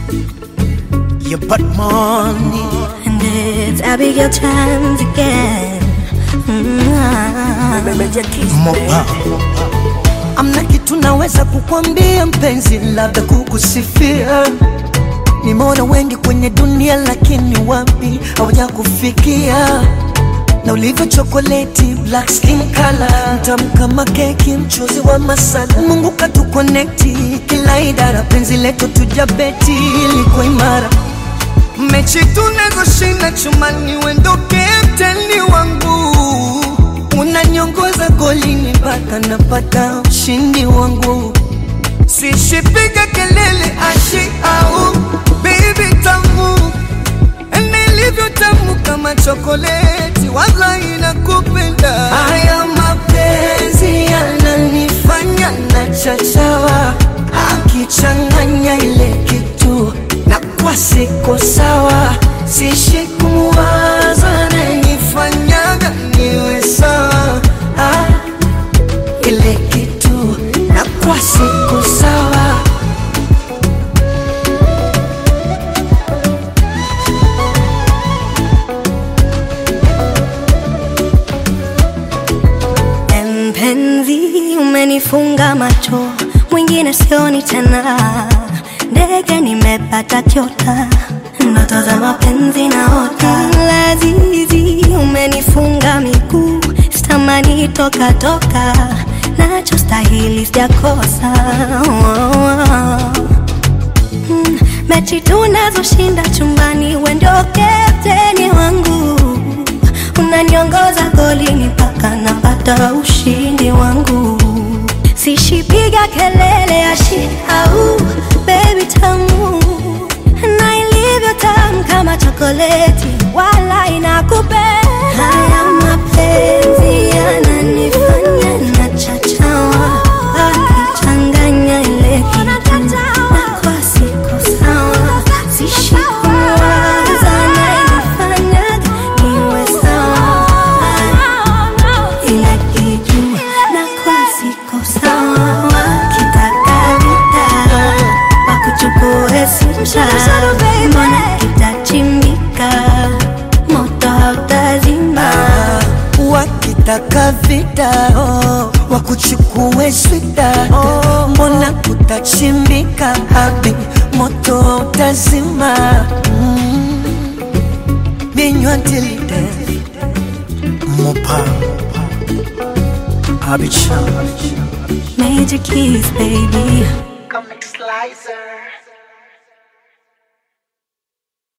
You put money. And it's Abigail times again. Mm-hmm. Mopa. Amna kitu naweza kukwambia mpenzi, labda kukusifia. Nimeona wengi kwenye dunia, lakini wapi hawaja kufikia na ulivyo chokoleti, black skin color, mtamu kama keki, mchuzi wa masala. Mungu katukonekti kila idara, penzi letu tujabeti liko imara mechi tunazoshinda chumani, wendo kapteni wangu, unaniongoza golini mpaka napata ushindi wangu. Sishipiga kelele ashi au baby tamu nilivyo tamu kama chokoleti, wallahi nakupenda. Haya mapenzi yananifanya na chachawa, akichanganya ile kitu na kwa siko sawa, sishi kumwaza nanifanyaga niwe sawa ah, ile kitu na kwa siko sawa Mpenzi, umenifunga macho, mwingine sioni tena. Ndege nimepata kiota, ndoto za mapenzi naota. Lazizi, umenifunga miguu, sitamani toka toka, nachostahili sijakosa. Oh, oh. Mm, mechi tunazoshinda chumbani, we ndio kapteni wangu, unaniongoza golini mpaka napata ushindi wangu. Sishipiga kelele ya shi au baby tamu, na ilivyo tamu kama chokoleti, wala inakupenda. Haya mapenzi yananifanya nachachawa, akichanganya ile kitu na kwa siko sawa, sishi kumwaza anayenifanyaga niwe sawa, ile kitu na kwa siko sawa, kitaka vita wakuchukue simsha, mbona kitachimbika, moto hautazima. wakitaka vita oh, wakuchukue swita oh, mbona kutachimbika habi moto utazima mm. binywa tilide mopa abicha Major keys, baby.